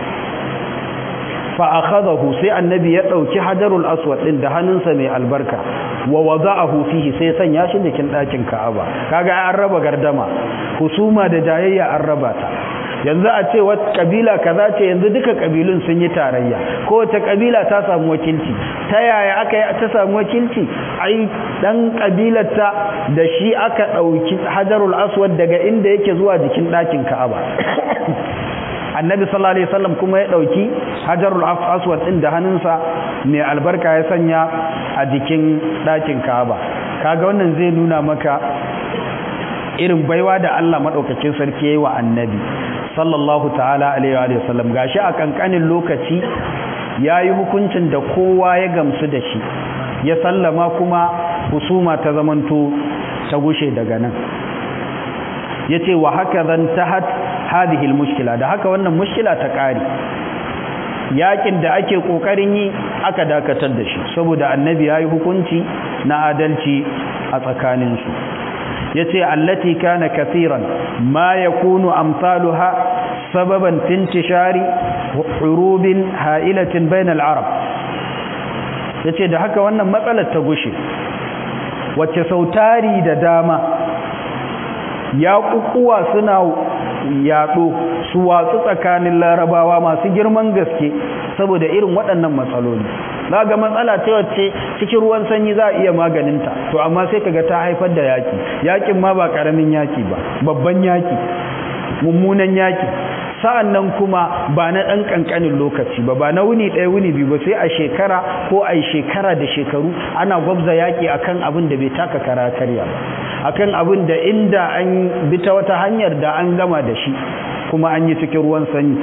fa akhadahu sai annabi ya dauki hajarul aswad din da hannunsa mai albarka wa wada'ahu fihi sai sanya shi jikin ɗakin Ka'aba kaga an raba gardama husuma da jayayya an raba ta yanzu a ce wata kabila kaza ce yanzu duka kabilun sun yi tarayya kowace kabila ta samu wakilci ta yaya aka yi ta samu wakilci ai dan kabilarta da shi aka dauki hajarul aswad daga inda yake zuwa jikin ɗakin ka'aba a annabi sallallahu alaihi wasallam kuma ya dauki hajarul aswad din da hannunsa mai albarka ya sanya a jikin dakin Ka'aba kaga wannan zai nuna maka irin baiwa da Allah madaukakin sarki yayi wa annabi sallallahu ta'ala alaihi wa sallam gashi a kankanin lokaci yayi hukuncin da kowa ya gamsu da shi ya sallama kuma husuma ta zamanto ta gushe daga nan yace wa haka zan tahat hadhihi almushkila da haka wannan mushkila ta kare yakin da ake kokarin yi aka dakatar da shi saboda annabi yayi hukunci na adalci a tsakanin su yace allati kana kathiran ma yakunu amsaluha sababan tintishari hurubin ha'ilatin bainal arab yace da haka wannan matsalar ta gushe wacce sautari da dama ya kukuwa suna yaɗo su watsu tsakanin larabawa masu girman gaske saboda irin waɗannan matsaloli za ga matsala ce wacce cikin ruwan sanyi za a iya maganinta to amma sai kaga ta haifar da yaki yakin ma ba ƙaramin yaki ba babban yaki mummunan yaki sa'an nan kuma ba na ɗan ƙanƙanin lokaci ba ba na wuni ɗaya wuni biyu ba sai a shekara ko a shekara da shekaru ana gwabza yaƙi akan abin da bai taka kara karya ba akan abin da inda an bi ta wata hanyar da an gama da shi kuma an yi cikin ruwan sanyi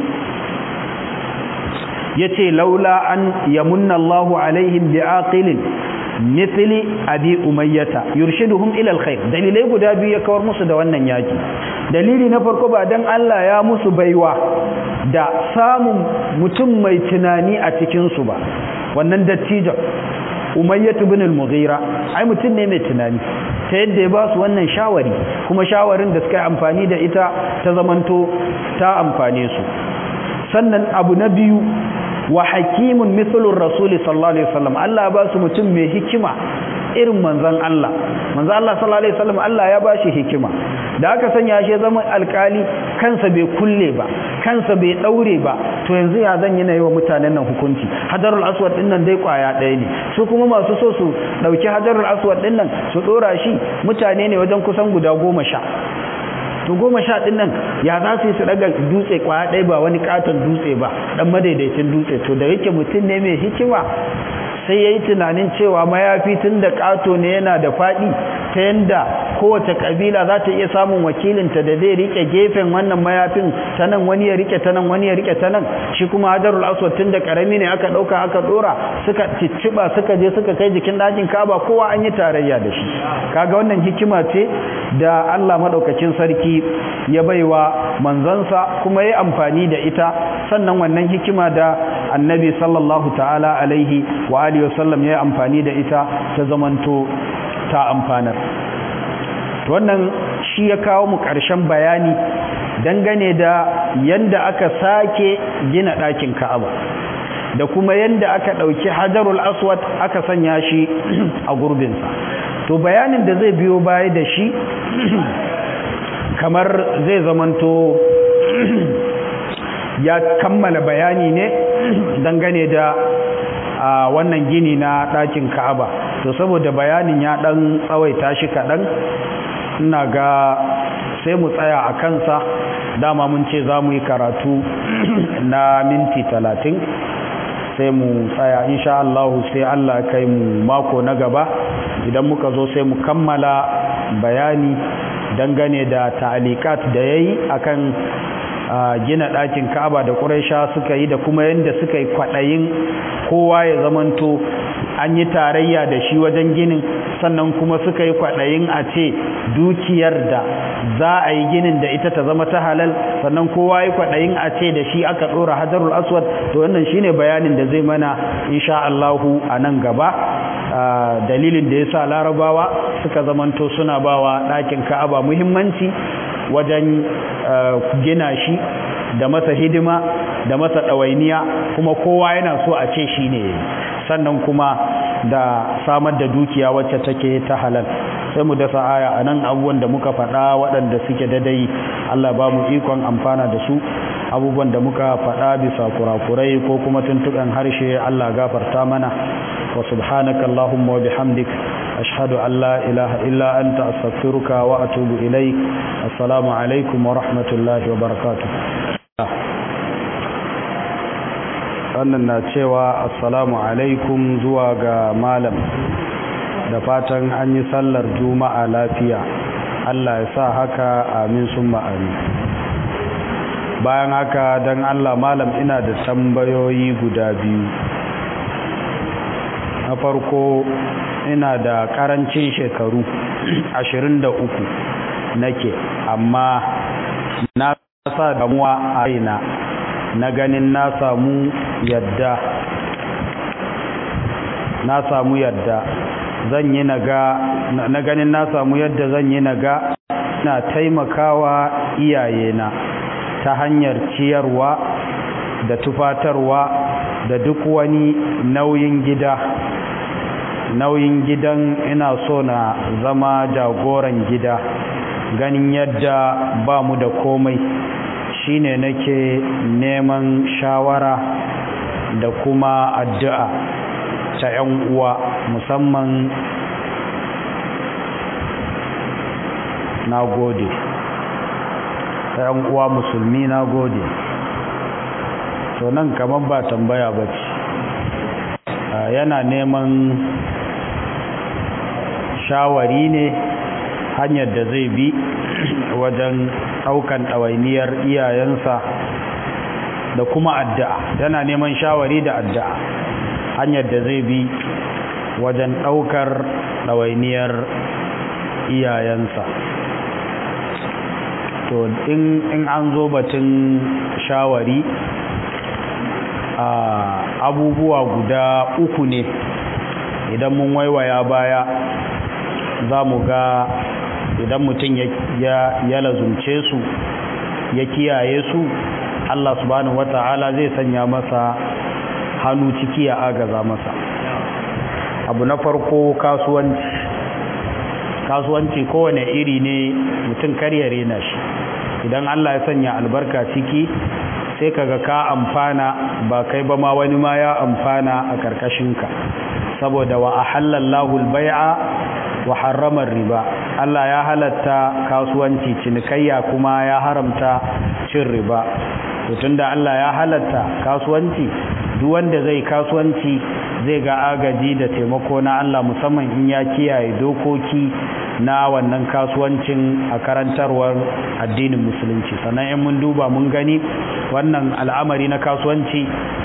ya ce laula an yamunna Allahu alaihim bi aqilin mithli abi umayyata yurshiduhum ila alkhair dalilai guda biyu ya kawar musu da wannan yaki dalili na farko ba dan Allah ya musu baiwa da samun mutum mai tunani a cikin su ba wannan dattijan umayyatu ibn al-mughira ai mutum ne mai tunani ta yadda ya ba su wannan shawari kuma shawarin da suka yi amfani da ita ta zamanto ta amfane su sannan abu na biyu wa hakimun mithlur rasul sallallahu alaihi wasallam Allah ya ba su mutum mai hikima irin manzon Allah manzon Allah sallallahu alaihi wasallam Allah ya ba shi hikima da aka sanya shi zaman alkali kansa bai kulle ba kansa bai daure ba to yanzu ya zan yana yi wa mutanen nan hukunci hajarul aswad din nan dai kwaya ɗaya ne su kuma masu so su dauki hajarul aswad din nan su dora shi mutane ne wajen kusan guda goma sha to goma sha ɗin nan ya za su yi su ɗaga dutse kwaya ɗaya ba wani katon dutse ba ɗan madaidaicin dutse to da yake mutum ne mai hikima sai ya yi tunanin cewa mayafi tun da ƙato ne yana da faɗi ta yadda kowace ƙabila za ta iya samun wakilinta da zai riƙe gefen wannan mayafin ta nan wani ya riƙe ta nan wani ya riƙe ta nan shi kuma hajarul aswad tun da ƙarami ne aka ɗauka aka ɗora suka cicciɓa suka je suka kai jikin ɗakin kaba kowa an yi tarayya da shi kaga wannan hikima ce da Allah maɗaukacin sarki ya baiwa manzansa kuma ya amfani da ita sannan wannan hikima da annabi sallallahu ta'ala alaihi wa alihi wasallam ya yi amfani da ita ta zamanto ta amfanar wannan shi ya kawo mu ƙarshen bayani dangane da yanda aka sake gina ɗakin ka'aba da kuma yanda aka ɗauki hajarul aswad aka sanya shi a gurbinsa to bayanin da zai biyo baya da shi kamar zai zamanto ya kammala bayani ne dangane da a wannan gini na ɗakin ka'aba to saboda bayanin ya ɗan tsawaita shi kaɗan ina ga sai mu tsaya a kansa dama mun ce za mu yi karatu na minti talatin sai mu tsaya insha Allah sai Allah kai mu mako na gaba idan muka zo sai mu kammala bayani dangane da ta'alikat da yayi akan gina ɗakin Ka'aba da Quraisha suka yi da kuma yanda suka yi kwaɗayin kowa ya zamanto an yi tarayya da shi wajen ginin sannan kuma suka yi kwaɗayin a ce dukiyar da za a yi ginin da ita ta zama ta halal sannan kowa yi kwaɗayin a ce da shi aka ɗora hajarul aswad to wannan shine bayanin da zai mana insha Allahu a nan gaba dalilin da ya sa larabawa suka zamanto suna bawa ɗakin ka'aba muhimmanci wajen gina shi da masa hidima da masa ɗawainiya kuma kowa yana so a ce shi ne sannan kuma da samar da dukiya wacce take ta halal sai mu dasa aya a nan abubuwan da muka faɗa waɗanda suke dadai Allah ba mu ikon amfana da su abubuwan da muka faɗa bisa kurakurai ko kuma tuntuɓen harshe Allah gafarta mana wa subhanaka Allahumma wa bihamdik ashhadu an la ilaha illa anta astaghfiruka wa atubu ilaik assalamu alaikum wa rahmatullahi wa barakatuh wannan na cewa assalamu alaikum zuwa ga malam da fatan an yi sallar juma'a lafiya Allah ya sa haka amin sun ma'ani bayan haka don Allah malam ina da tambayoyi guda biyu na farko ina da karancin shekaru 23 nake amma na sa damuwa a raina na ganin na samu yadda na samu yadda zan yi naga na ganin na samu yadda zan yi naga na taimakawa iyayena ta hanyar ciyarwa da tufatarwa da duk wani nauyin gida nauyin gidan ina so na zama jagoran gida ganin yadda ba mu da komai shine nake neman shawara da kuma addu'a ta 'yan uwa musamman na gode ta 'yan uwa musulmi na gode to nan kamar ba tambaya ba ce yana neman shawari ne hanyar da zai bi wajen ɗaukan ɗawainiyar iyayensa da kuma addu'a yana neman shawari da addu'a hanyar da zai bi wajen ɗaukar ɗawainiyar iyayensa to in an zo batun shawari abubuwa guda uku ne idan mun waiwaya baya za mu ga idan mutum ya lazumce su ya kiyaye su Allah subhanahu wata'ala zai sanya masa hannu ciki ya agaza masa abu na farko kasuwanci kasuwanci kowane iri ne mutum karyare na shi idan Allah ya sanya albarka ciki sai kaga ka amfana ba kai ba ma wani ma ya amfana a karkashinka saboda wa ahallallahu al-bai'a wa harrama riba Allah ya halatta kasuwanci cinikayya kuma ya haramta cin riba to tunda Allah ya halatta kasuwanci duk wanda zai kasuwanci zai ga agaji da taimako na Allah musamman in ya kiyaye dokoki na wannan kasuwancin a karantarwar addinin musulunci sannan in mun duba mun gani wannan al'amari na kasuwanci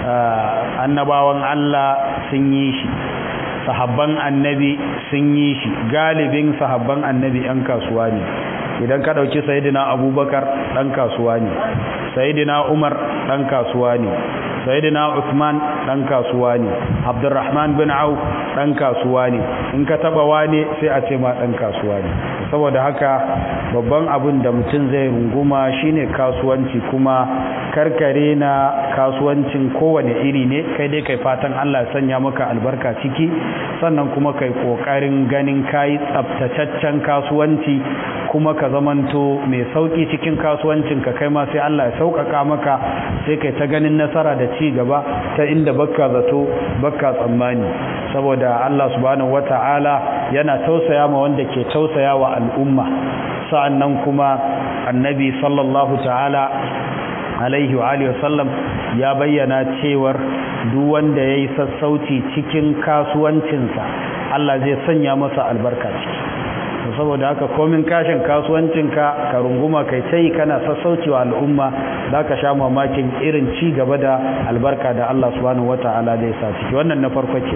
annabawan Allah sun yi shi sahabban annabi sun yi shi galibin sahabban annabi 'yan kasuwa ne idan ka ɗauki sayidina abubakar ɗan kasuwa ne sayidina umar ɗan kasuwa ne sayidina usman ɗan kasuwa ne abdurrahman bin auf ɗan kasuwa ne in ka taɓa wane sai a ce ma ɗan kasuwa ne saboda haka babban abin da mutum zai runguma shine kasuwanci kuma karkare na kasuwancin kowane iri ne kai dai kai fatan Allah sanya maka albarka ciki sannan kuma kai kokarin ganin kayi tsaftataccen kasuwanci kuma ka zamanto mai sauki cikin kasuwancin ka kai ma sai Allah ya sauƙaƙa maka sai kai ta ganin nasara da ci gaba ta inda bakka zato bakka tsammani saboda Allah subhanahu wata'ala yana tausaya ma wanda ke tausaya wa al'umma sa'annan kuma annabi sallallahu ta'ala alaihi wa alihi wasallam ya bayyana cewar duk wanda yayi sassauci cikin kasuwancinsa Allah zai sanya masa albarka ciki saboda haka komin kashin kasuwancinka ka runguma kai tai kana sassauci wa al'umma zaka sha mamakin irin ci gaba da albarka da Allah subhanahu wataala zai sa ciki wannan na farko ke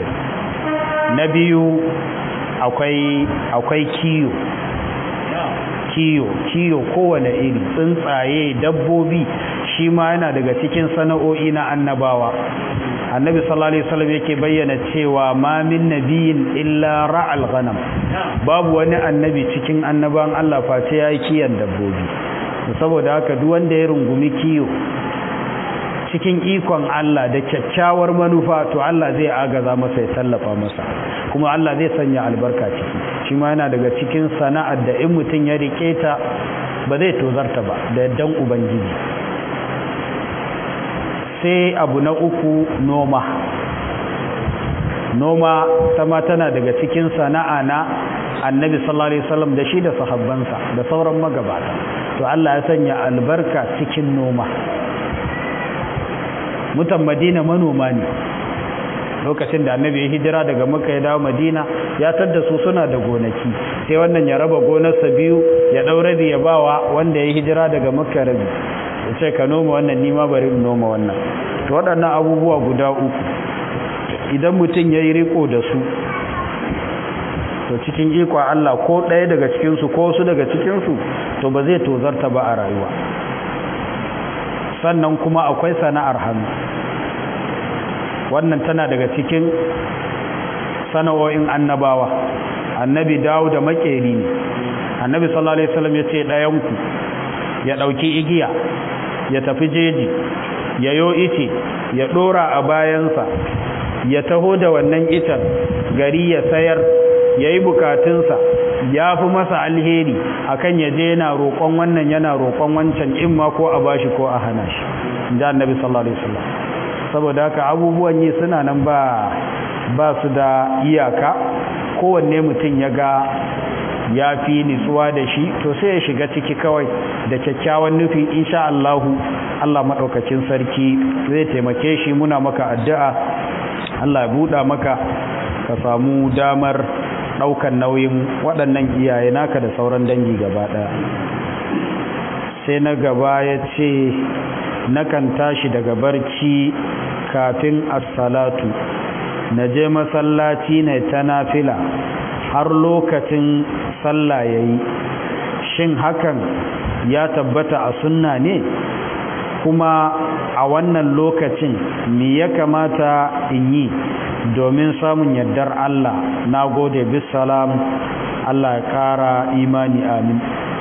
na biyu akwai akwai kiyo kiyo kiyo kowane iri tsuntsaye dabbobi shi ma yana daga cikin sana'o'i na annabawa annabi sallallahu alaihi wasallam yake bayyana cewa ma min nabiyin illa ra'al ghanam babu wani annabi cikin annaban Allah face yayi kiyan dabbobi saboda haka duk wanda ya rungumi kiyo cikin ikon Allah da kyakkyawar manufa to Allah zai agaza masa ya tallafa masa kuma Allah zai sanya albarka ciki shi ma yana daga cikin sana'ar da in mutum ya rike ta ba zai tozarta ba da yaddan ubangiji sai abu na uku noma noma sama tana daga cikin sana'a na annabi sallallahu alaihi wasallam da shi da sahabbansa da sauran magabata to Allah ya sanya albarka cikin noma mutan madina manoma ne lokacin da annabi ya hijira daga makka ya dawo madina ya tadda su suna da gonaki sai wannan ya raba gonarsa biyu ya ɗau rabi ya bawa wanda ya hijira daga makka rabi ya ce ka noma wannan nima bari in noma wannan to waɗannan abubuwa guda uku idan mutum ya yi riko da su to cikin ikon Allah ko ɗaya daga cikinsu ko su daga cikinsu to ba zai tozarta ba a rayuwa sannan kuma akwai sana'ar hannu wannan tana daga cikin sana'o'in annabawa annabi dawo da makeri ne annabi sallallahu alaihi wasallam ya ce ɗayanku ya ɗauki igiya ya tafi jeji ya yo ice ya ɗora a bayansa ya taho da wannan icen gari ya sayar ya yi bukatunsa ya fi masa alheri akan ya je yana roƙon wannan yana roƙon wancan in ma ko a bashi ko a hana shi inji annabi sallallahu alaihi wasallam saboda haka abubuwan yi suna nan ba ba su da iyaka kowanne mutum ya ga ya fi nitsuwa da shi to sai ya shiga ciki kawai da kyakkyawan nufi insha Allahu Allah maɗaukacin sarki zai taimake shi muna maka addu'a Allah ya buɗa maka ka samu damar ɗaukan nauyin waɗannan iyaye naka da sauran dangi gaba ɗaya sai na gaba ya ce nakan tashi daga barci kafin assalatu na je masallaci na ta nafila har lokacin sallah ya yi shin hakan ya tabbata a sunna ne kuma a wannan lokacin me ya kamata in yi domin samun yardar Allah na gode bisalam Allah ya ƙara imani amin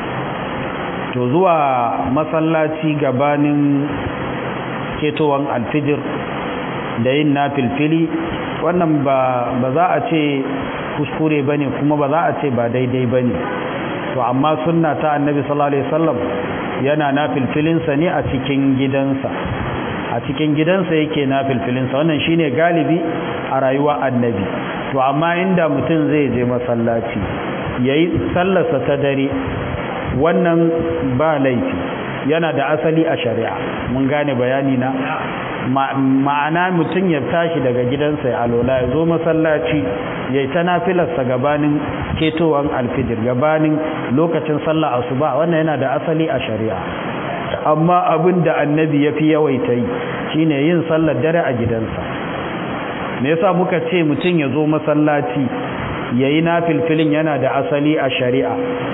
to zuwa masallaci gabanin ketowan alfijir da yin na filfili wannan ba za a ce kuskure ba ne kuma ba za a ce ba daidai ba ne to amma sunna ta annabi sallallahu alaihi wasallam yana na filfilinsa ne a cikin gidansa a cikin gidansa yake na filfilinsa wannan shine galibi a rayuwa annabi to amma inda mutum zai je masallaci yayi sallarsa ta dare wannan ba laifi yana da asali a shari'a mun gane bayani na ma'ana mutum ya tashi daga gidansa ya alola ya zo masallaci ya yi ta nafilarsa gabanin ketowar alfijir gabanin lokacin sallah asuba wannan yana da asali a shari'a amma abin da annabi ya fi yawaita yi shine yin sallar dare a gidansa me yasa muka ce mutum ya zo masallaci ya yi nafilfilin yana da asali a shari'a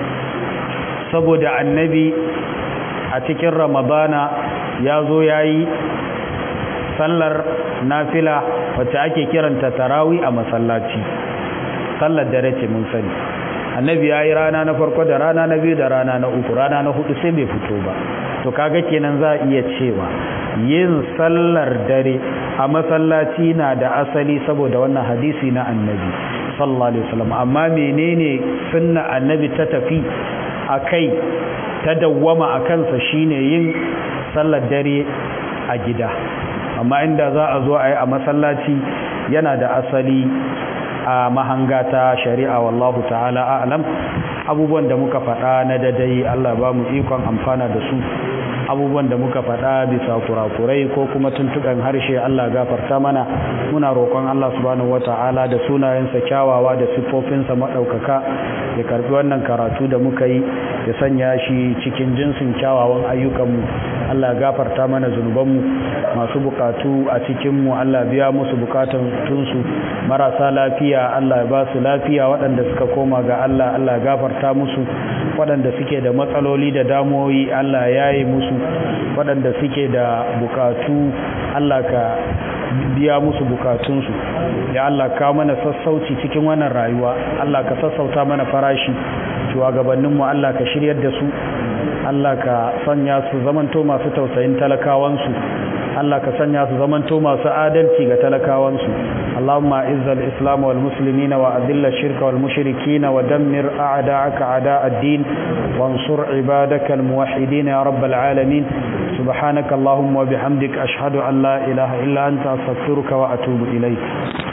saboda annabi a cikin ramadana ya zo ya yi sallar nafila wacce ake kiranta tarawi a masallaci sallar dare ce mun sani annabi ya yi rana na farko da rana na biyu da rana na uku rana na hudu sai bai fito ba to kaga kenan za a iya cewa yin sallar dare a masallaci na da asali saboda wannan hadisi na annabi sallallahu alaihi wasallam amma menene sunna annabi ta tafi akai ta dawwama a kansa shine yin sallar dare a gida amma inda za a zo a yi a masallaci yana da asali a mahanga ta shari'a wallahu ta'ala a'lam abubuwan da muka faɗa na dadai Allah ba mu ikon amfana da su abubuwan da muka faɗa bisa kurakurai ko kuma tuntuɓen harshe Allah gafarta mana muna roƙon Allah subhanahu wata'ala da sunayensa kyawawa da siffofinsa maɗaukaka ya karɓi wannan karatu da muka yi ya sanya shi cikin jinsin kyawawan ayyukanmu Allah gafarta mana zunubanmu masu bukatu a cikinmu Allah biya musu bukatun tunsu marasa lafiya Allah ya ba su lafiya waɗanda suka koma ga Allah Allah gafarta musu waɗanda suke da matsaloli da damuwoyi Allah ya yi musu waɗanda suke da bukatu Allah ka biya musu bukatunsu ya Allah ka mana sassauci cikin wannan rayuwa Allah ka sassauta mana farashi shugabanninmu Allah ka shiryar da su Allah ka sanya su zamanto masu tausayin talakawansu Allah ka sanya su zamanto masu adalci ga talakawansu Allahumma izzal islam wal muslimina wa adilla shirka wal mushrikina wa dammir a'da'aka a'da' ad-din wansur ibadaka al muwahhidin ya rabbal alamin subhanaka allahumma wa bihamdika ashhadu an la ilaha illa anta astaghfiruka wa atubu ilayk